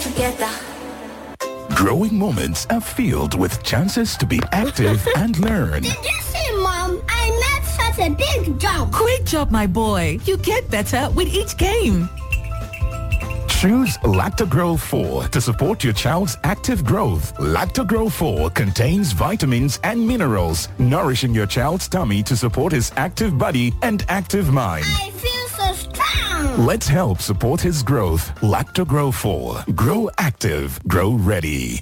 together. Growing moments are filled with chances to be active and learn. Did you see, Mom? I made such a big jump. Great job, my boy. You get better with each game. Choose Lactogro 4 to support your child's active growth. Lactogro 4 contains vitamins and minerals, nourishing your child's tummy to support his active body and active mind. I feel so strong. Let's help support his growth. Lactogro 4. Grow active. Grow ready.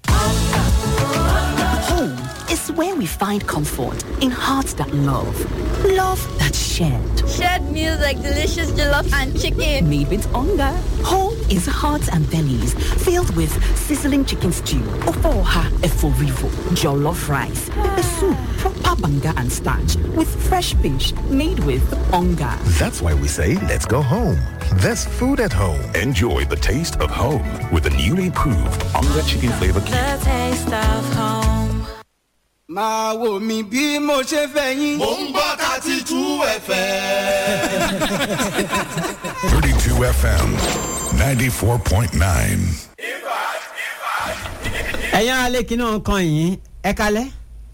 Home is where we find comfort in hearts that love. Love that's shared. Shared meals like delicious jollof and chicken. Made with hunger. Home is hearts and bellies filled with sizzling chicken stew, ofoha eforivo, jollof rice, pepper soup, proper banga and starch with fresh fish made with hunger. That's why we say let's go home. There's food at home. Enjoy the taste of home with the newly improved Onga Chicken Flavor Cube. The taste of home. máa wò mí bí mo ṣe fẹ́ yín. mò ń gbọ́ thirty two fm. 32 FM 94.9. ẹ̀yin alẹ́ kí náà kan yín ẹ kalẹ́.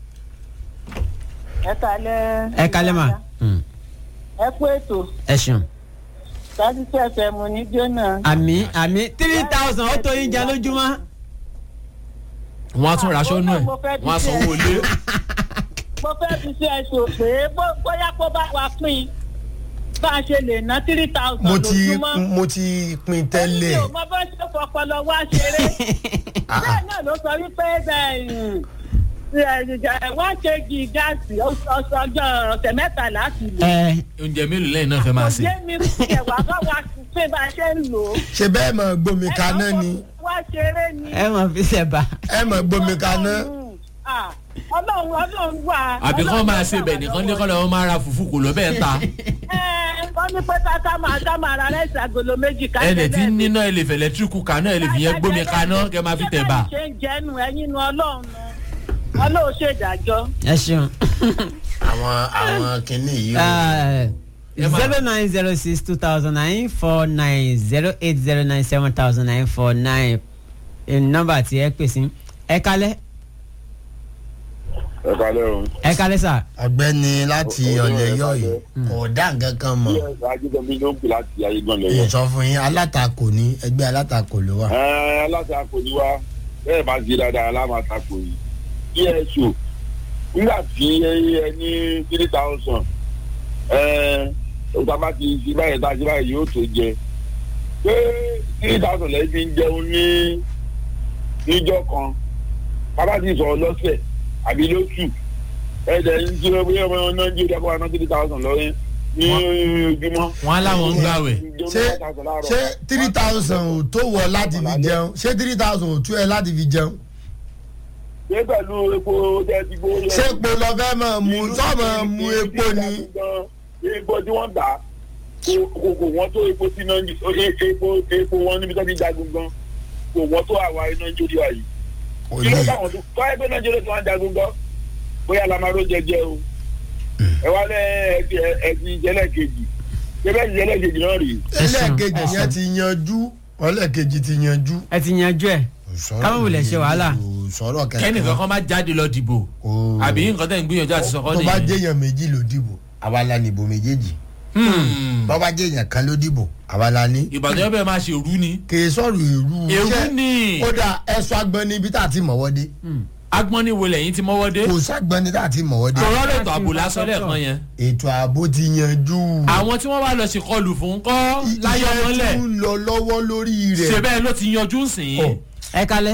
ẹ kalẹ́. ẹ kalẹ́ mà. ẹ kú ètò ẹ ṣeun. sáájú tí ẹsẹ̀ mu ní jóná. àmì àmì three thousand ó tó yín jẹ lójúmọ́. wọ́n á tún raṣọ nù ẹ̀ wọ́n á sanwó ilé. mo fẹ́ fi ṣe ẹ̀sùn pé bó- bóyá kó bá wa pín bá a ṣe lè ná three thousand mo ti lójúmọ́. mo ti pin mi tẹ́lẹ̀ ò mọ bó ṣe fọpọlọ wá ṣeré. bẹ́ẹ̀ náà ló sọ wípé bẹ́ẹ̀ wọ́n ṣe gi gáàsì ọjọ́ ọ̀sẹ̀ mẹ́ta láti lò. oúnjẹ mélòó lẹ́yìn náà fẹ́ máa kò sè. yé mi kẹ̀ wá bá wa pé bá a ṣe ń lò ó. ṣe bẹ́ẹ̀ mọ̀ gbomi kaná ni wá ṣeré ni. ẹ mọ̀ fi ṣẹ̀bà. ẹ mọ̀ gbomi kaná. Ah, ọlọ́run ọlọ́run wà. àbí kán máa ṣe bẹ̀ nìkan ní kọ́lọ́ wọn máa ra fùfú kò lọ bẹ́ẹ̀ ta. wọ́n ní pé tata máa dá máa ra rẹ́sì agolo méjì ká ẹnì tí ń níná ilé fẹ̀lẹ́ tíríkù kaná ẹ̀ lè fi yẹn gbómi kaná kẹ́ máa fi tẹ̀ bá. ṣe ń jẹ́nu ẹ̀yin nu ọlọ́run nu ọlọ́run ṣèdájọ́. ẹ ṣeun. àwọn àwọn kìnnì yìí. zero nine zero six two thousand nine four nine zero eight zero nine seven thousand nine four nine nọmba tí ẹ pè sí ẹ kalẹ ẹ kalẹ o. ẹ kalẹ sà. ọgbẹni láti ọlẹyọ yìí kò dá nǹkan kan mọ. ajínbọ̀bí ló ń pè láti ayégan lẹ́yọ. ìsọ fún yín alátakò ní ẹgbẹ́ alátakò ló wà. ẹ alátakò ni wá bẹ́ẹ̀ máa ṣe dáadáa alámatakò yìí pso nígbà tí ẹ ní three thousand ọgbà bá ti ṣe báyìí tá a ṣe báyìí yóò tó jẹ pé three thousand lẹ́yìn fi ń jẹun ní níjọ́ kan bàbá ti sọ̀rọ̀ lọ́sẹ̀ àbí lóṣù ẹ̀ẹ́dẹ̀ ń ṣe bóyá ọmọ náà ń jí ìdákọ̀ àná three thousand lọ́yìn ní ojúmọ́. wọn á láwọn ń gbàwẹ̀. ṣé ṣé three thousand ò tó wọ láti fi jẹun ṣé three thousand ò tó ẹ láti fi jẹun. ṣé pẹ̀lú epo tẹ́ ti gbó. ṣé epo lọ fẹ́ mọ̀ mu sọ́mọ̀ mu epo ni. epo tí wọ́n tà kò kò wọ́n tó epo tí náà epo epo wọn níbi tó ti jagun gan kò wọ́n tó àwa nàìjíríà yìí. kí ló dáwọn tó kọ́ ẹgbẹ́ nàìjíríà tó wọ́n jagun gan bóyá lamaro jẹjẹ o ẹ wá lẹ ẹ ti jẹlẹ kejì jẹlẹ jẹlẹ kejì náà rèé. ẹlẹ́ẹ̀kejì yẹn ti yanjú ọlẹ́ẹ̀kejì ti yanjú. ẹ ti yanjú ẹ káwọn wulẹ̀ ṣe wàhálà. sọ̀rọ̀ kẹ̀kẹ́. kẹ́nìkan kan máa jáde lọ dìbò àbí nǹkan tẹ̀ ń gbìyànjú àti sọ̀kọ́ tó bá nìyẹn. jẹ́yàn méjì ló dìbò àwa la nìbò méjèèjì. bọ́ bá jẹ́yàn kan ló dìbò àwa la ní. ìbàdàn yóò bẹ̀rẹ̀ máa ṣe òru ni. kì í sọ̀rọ̀ èrú. èrú Ṣé- ni. ó dà ẹ̀sọ́ agbọ́n ní ibi tá a ti mọ̀wọ́ dé. agbọ́n ní wo lẹ́yìn tí mọ́wọ́ dé. kò ságbọ́n ní tá a ti mọ̀wọ́ dé. tòrọ́ lè tó àbò lásán lẹ́ẹ̀kan yẹn. ètò ààbò ti yanjú. àwọn tí wọ́n wá lọ sí kọlù fún kọ́ láyé ọmọlẹ̀ iṣẹ́ tún lọ lọ́wọ́ lórí rẹ̀. ṣe bẹ́ẹ̀ ló ti yanjú sìn. ẹ kalẹ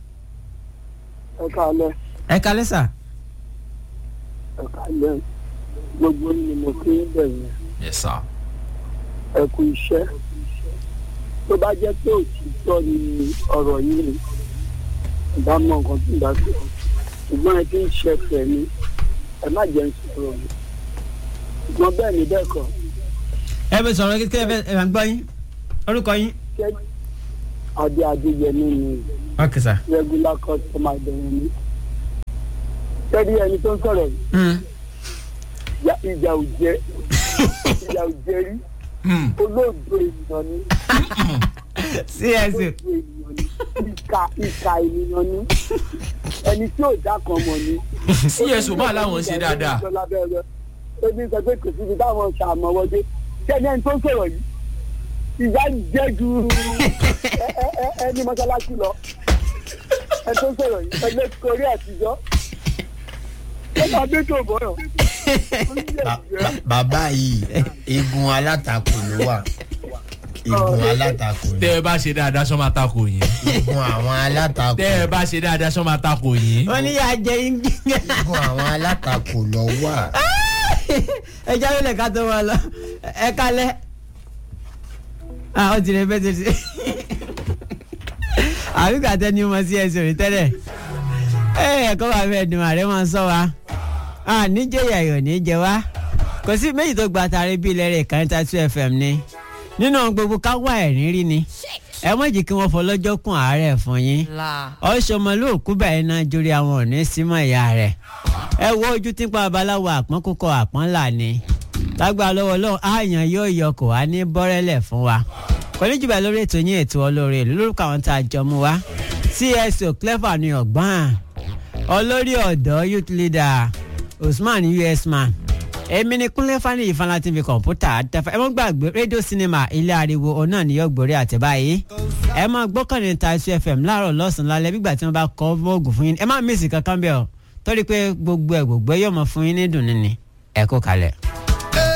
ẹ kàlẹ́ ẹ kalẹ sà. ẹ kàlẹ́ gbogbo ni mo fi ń bẹ̀rẹ̀ yes sir. ẹ kú iṣẹ́ tó bá jẹ́ pé òtítọ́ ni ọ̀rọ̀ yìí ni ìbá mọ nǹkan tó ń bá sọ ṣùgbọ́n ẹ ti ń ṣẹ̀fẹ̀ ni ẹ má jẹ́ ń sọ̀rọ̀ mi ṣùgbọ́n bẹ́ẹ̀ ni bẹ́ẹ̀ kọ́ ẹ bẹ sọ̀rọ̀ kékeré ẹ ẹ máa gbọ́ yín orúkọ yín. ṣé adé adéyẹmí ni ok sà. regular customer bẹ̀rẹ̀ ni tẹ́lẹ̀ ẹni tó ń sọ̀rọ̀ yìí ìjà- ìjà ò jẹ́ ìjà ò jẹ́ rí olóògbé ènìyàn ni csc olóògbé ènìyàn ni ìka ìka ènìyàn ni ẹni tí ò dá kan mọ̀ ni. cso máa láwọn ṣe dáadáa. ebi sọ pé kò síbi táwọn ṣàmọ́wọ́dé kẹ́ni ẹni tó ń sọ̀rọ̀ yìí ìyá ń jẹ́ ju ẹni mọ́ṣáláṣí lọ ẹni tó ń sọ̀rọ̀ yìí ẹni korí àtijọ́ ó máa dé tó bọ̀yọ̀. bàbá yìí eegun alátakò ló wà eegun alátakò ni. tẹ ẹ bá ṣe dáadáa sọ máa takò yín. eegun àwọn alátakò. tẹ ẹ bá ṣe dáadáa sọ máa takò yín. wọ́n ní yà á jẹ yín. eegun àwọn alátakò lọ wà. ẹ jáwé lè ká tó wọn lọ ẹ kálẹ̀ ah ó ti rẹ bẹ́ẹ̀ tó ti àbíkà tẹ́ni mo sí ẹsẹ̀ òní tẹ́lẹ̀ ẹ ẹ̀kọ́ bá fẹ́ dùn àrẹ máa ń sọ wa níjẹ̀yà yóò ní jẹ wá kò sí méjì tó gba tàrí bí ilẹ̀ rẹ̀ kan tá two fm ni nínú gbogbo káwá ẹ̀rín rí ni ẹ mọ̀ jì kí wọ́n fọlọ́jọ́ kún àárẹ̀ fún yín ọ̀ṣọ́mọlúòkú báyìí náà jórí àwọn òní símọ̀ ìyá rẹ̀ ẹ wo ojú tí ń pa babaláwo àpọ́n kókó àpọ́n là ni lágbára lọ́wọ́ lọ́wọ́ àyàn yóò yọ kò wá ní bọ́rẹ́lẹ̀ fún wa kò ní jùbà lórí ètò yín ètò olóore ìlú lórúkọ àwọn tá a jọ mú wa cso clever ní ọgbọ́n olórí ọ̀dọ́ youth leader usman us man èmi ni kúnlẹ̀ fani ìfanlá tv kọ̀ǹpútà àtẹ̀fà ẹ mọ́ gbàgbé rédíò sinimá ilé ariwo ọ̀nà níyọ̀ gbòòrè àtẹ̀báyé ẹ máa gbọ́kànlé ta isu fm láàárọ̀ lọ́sàn-án lálẹ́ gbígbà tí wọ́n bá kọ́ mọ́ọ̀gùn fún yín ẹ má mísì kankan bẹ́ẹ̀ o torí pé gbogbo ẹ̀ gbogbo ẹ̀ yóò mọ fún yín ní dùn ní ni ẹ kó kalẹ̀.